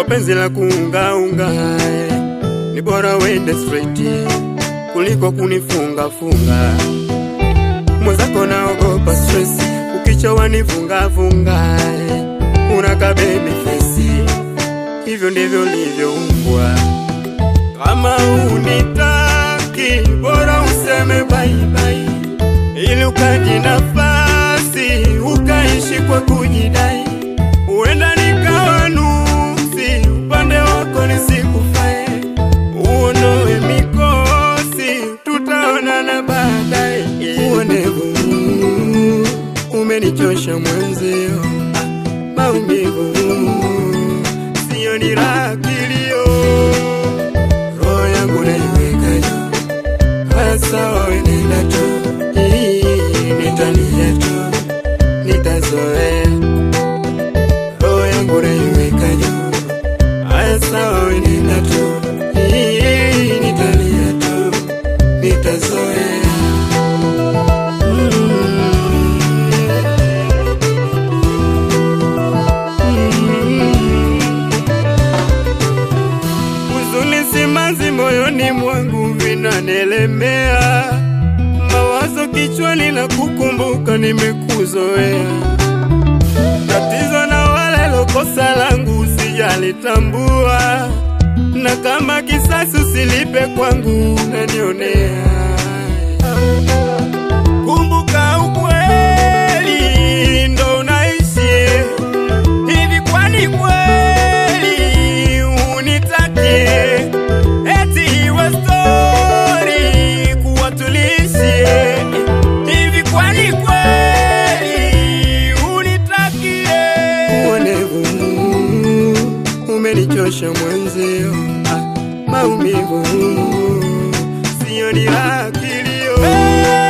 penzi la kuungaunga eh. Ni bora wende straight kuliko kunifunga funga. Mwenzako naogopa stress, ukichowa nifunga funga eh. Unaka baby face, hivyo ndivyo ulivyoumbwa. Kama unitaki, bora useme bye bye, ili ukaji nafasi ukaishi kwa kujidai. Huenda nikawa nuksi, upande wako nisikufae, uondoe mikosi, tutaonana baadaye. Uonevu umenichosha mwenzio, ah, maumivu siyo ni raha kilio, roho yangu naiweka juu, haya sawa, we nenda tu, Hii, nitalia tu, nitazoea roho yangu naiweka juu, haya sawa, we nenda tu, Hii, nitalia tu, nitazoea Huzuni simanzi moyoni mwangu vinanelemea, mawazo kichwani na kukumbuka nimekuzoea. Tatizo na wale lokosa langu sijalitambua, na kama kisasi usilipe kwangu nanionea. Kumbuka ukweli ndo unaishi hivi, kwani kweli unitakie eti iwe stori kuwa tulishi hivi, kwani kweli unitakie? Uonevu umenichosha mwenzio, ah, maumivu siyo ni raha kilio